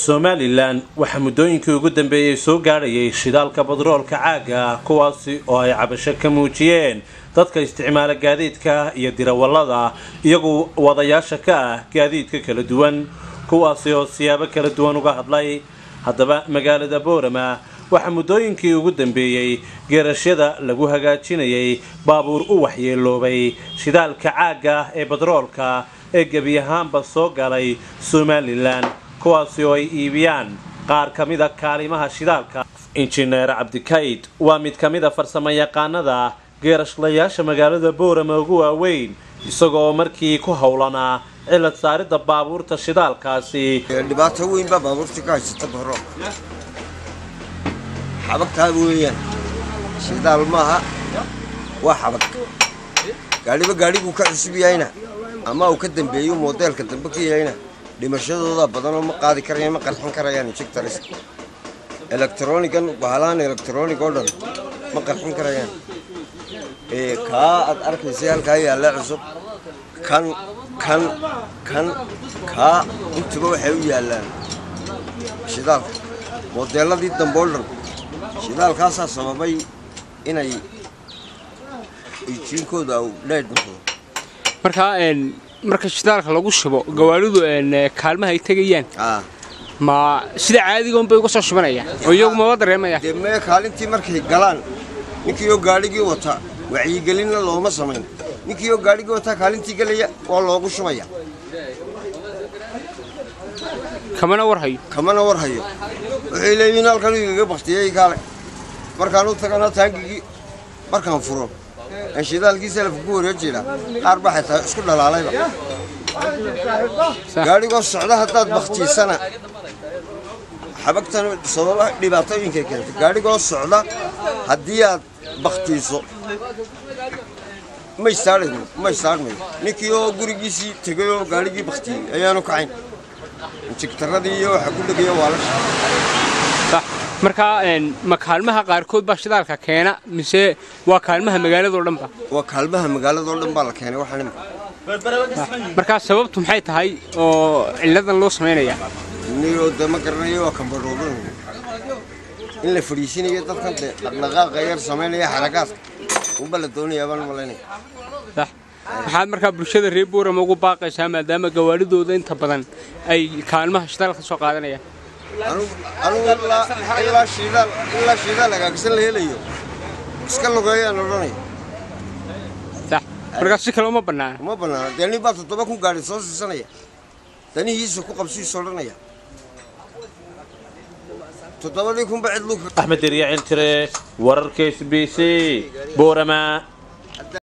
somalilan waxaa muddooyinkii ugu dambeeyey soo gaadhayay shidaalka badroolka caaga kuwaasi oo ay cabasho ka muujiyeen dadka isticmaala gaadiidka iyo dirawallada iyagu wadayaasha ka ah gaadiidka kala duwan kuwaasi oo siyaabo kala duwan uga hadlay haddaba magaalada boorama waxaa muddooyinkii ugu dambeeyey geerashyada lagu hagaajinayay baabuur u waxyeeloobay shidaalka caagga ee badroolka ee gebi ahaanba soo galay somalilan kuwaasi oo ay iibiyaan qaar ka mida kaalimaha shidaalka injineer cabdikayd waa mid ka mid a farsamo yaqaanada geerashlayaasha magaalada boorama ugu waaweyn isagoo markii ku howlanaa cilad saaridda baabuurta shidaalkaasi dhibaato weyn baa baabuurta ka haysata bahro xabagtaa weeyaan shidaal maaha waa xabag gaadhiba gaadhiguu ka cusub yahayna ama uu ka dambeeyo moodeelka dambe ka yahayna dhimashadooda badanoo ma qaadi karayaan ma qarxin karayaan injectors electronigan bahalahan electronic oo dhan ma qarxin karayaan kaa aad arkaysay halkaa yaalla cusub kan kan kan kaa intuba waxay u yaallaan shidaalka moodeeladii dambe oo dhan shidaalkaasaa sababay inay ijiinkooda dheedh noqdo markaa marka shidaalka lagu shubo gawaaridu kaalmaha ay tegayaan ma sida caadigoon bay uga soo shubanayaan oo iyagu maba dareemaya dee mee kaalintii markay galaan ninkii oo gaadhigii wata wacyigelinna looma samayn ninkii oo gaadhigii wataa kaalintii gelaya waa loogu shubaya kamana war hayo kamana war hayo waxay leeyihiin halkan igaga baktiyey kaale markaan u tagana taangigii markaan furo aan shidaalkii salafka ku wareejina qaar baa xitaa isku dhalaalayba gaadhigoo socda haddaad baktiisana xabagtan sababa dhibaatooyinkay keentay gaadhigoo socda haddii aad baktiiso ma istaadhayo ma istaadhmayo ninkii oo gurigiisii tegay oo gaadhigii baktiyey ayaanu kacayn injigtaradii iyo waxa ku dhegaya waa la markaa ma kaalmaha qaarkood baa shidaalka keena mise waa kaalmaha magaaladao dhanba waa kaalmaha magaaladoo dhan baa la keenay waxaan imika markaa sababtu maxay tahay oo ciladan loo samaynaya niyoo de ma garanayo waa kambadhooban in la fadhiisinayo dadkan de dhaqdhaqaaqa yar samaynaya xarakaadka unba la doonayaa baan malaynaya maxaad markaa bulshada reer boorama ugu baaqaysaa maadaama gawaaridooda inta badan ay kaalmaha shidaal ka soo qaadanayaan anugu ilaa shiidaal ilaa shiidaal hagaagsan la helayo iska lugeeyaan odhanaya markaa si kale uma bannaana uma bannaana dee nin baa toddoba kun gaadhi soo siisanaya danihiisa ku qabsiiso odhanaya toddobadii kunba cidlu axmed derya ciltire wararka s b c boorama